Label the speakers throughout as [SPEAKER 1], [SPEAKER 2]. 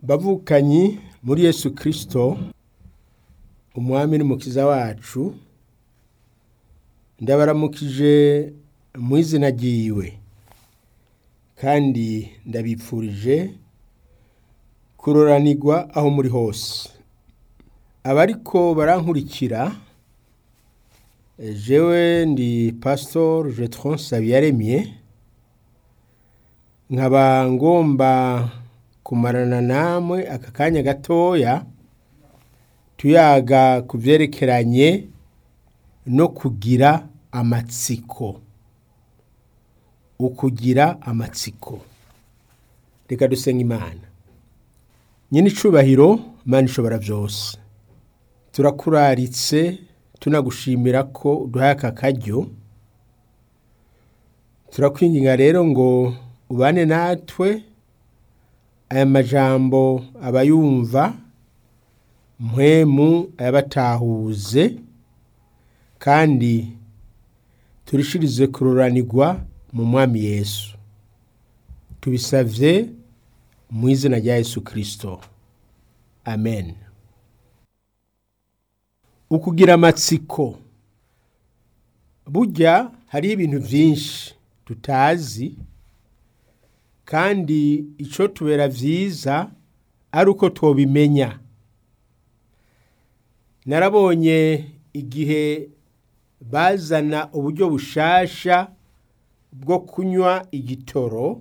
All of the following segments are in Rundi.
[SPEAKER 1] bavukanyi muri yesu kirisito umwami n'umukiza wacu ndabaramukije mu izina ryiwe kandi ndabipfurije kuroranirwa aho muri hose abariko barankurikira jewe ndi pasitori jetron sabiyaremye nkaba ngomba kumarana namwe aka kanya gatoya tuyaga ku byerekeranye no kugira amatsiko ukugira amatsiko reka dusenga imana nyine icubahiro imana ishobora byose turakuraritse tunagushimira ko uduhaye aka karyo turakwinginga rero ngo ubane natwe aya majambo abayumva mpwemu ayabatahuze kandi turishirize kururanirwa mu mwami yesu tubisavye mu izina rya yesu kirisito amen ukugira amatsiko burya hariho ibintu byinshi tutazi kandi icyo tubera byiza ari uko tubimenya narabonye igihe bazana uburyo bushasha bwo kunywa igitoro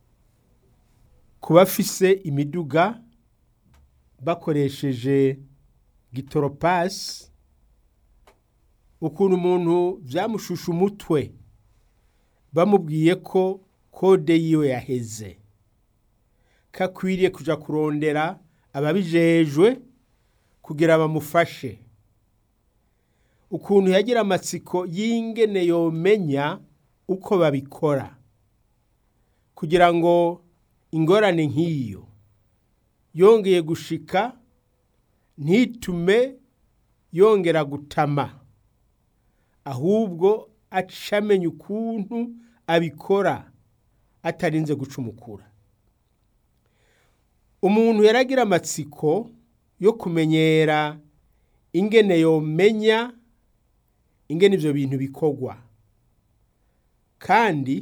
[SPEAKER 1] ku bafise imiduga bakoresheje gitoropasi ukuntu umuntu byamushusha umutwe bamubwiye ko kode yiwe yaheze kakwiriye kujya kurondera ababijejwe kugira bamufashe ukuntu yagira amatsiko y'ingene yomenya uko babikora kugira ngo ingorane nk'iyo yongeye gushika ntitume yongera gutama ahubwo acamenya ukuntu abikora atarinze gucumukura umuntu yaragira amatsiko yo kumenyera ingene yomenya ingene ibyo bintu bikorwa kandi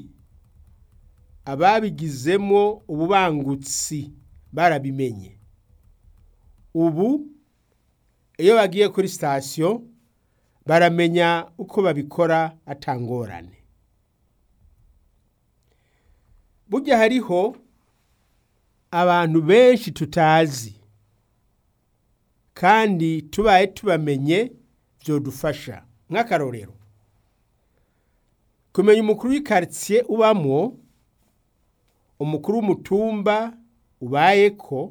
[SPEAKER 1] ababigizemo ububangutsi barabimenye ubu iyo bagiye kuri sitasiyo baramenya uko babikora atangorane burya hariho abantu benshi tutazi kandi tubaye tubamenye byodufasha nk'akarorero kumenya umukuru w'ikaritsiye ubamo umukuru w'umutumba ubaye ko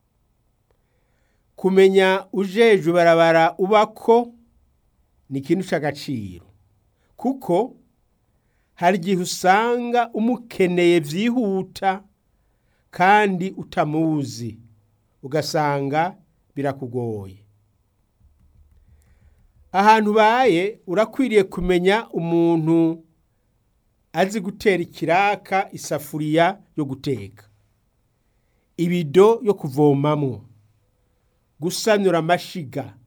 [SPEAKER 1] kumenya ujeje barabara ubako ni ikintu cy'agaciro kuko hari igihe usanga umukeneye byihuta kandi utamuzi ugasanga birakugoye ahantu ubaye urakwiriye kumenya umuntu azi gutera ikiraka isafuriya yo guteka ibido yo kuvomamwo gusanura amashiga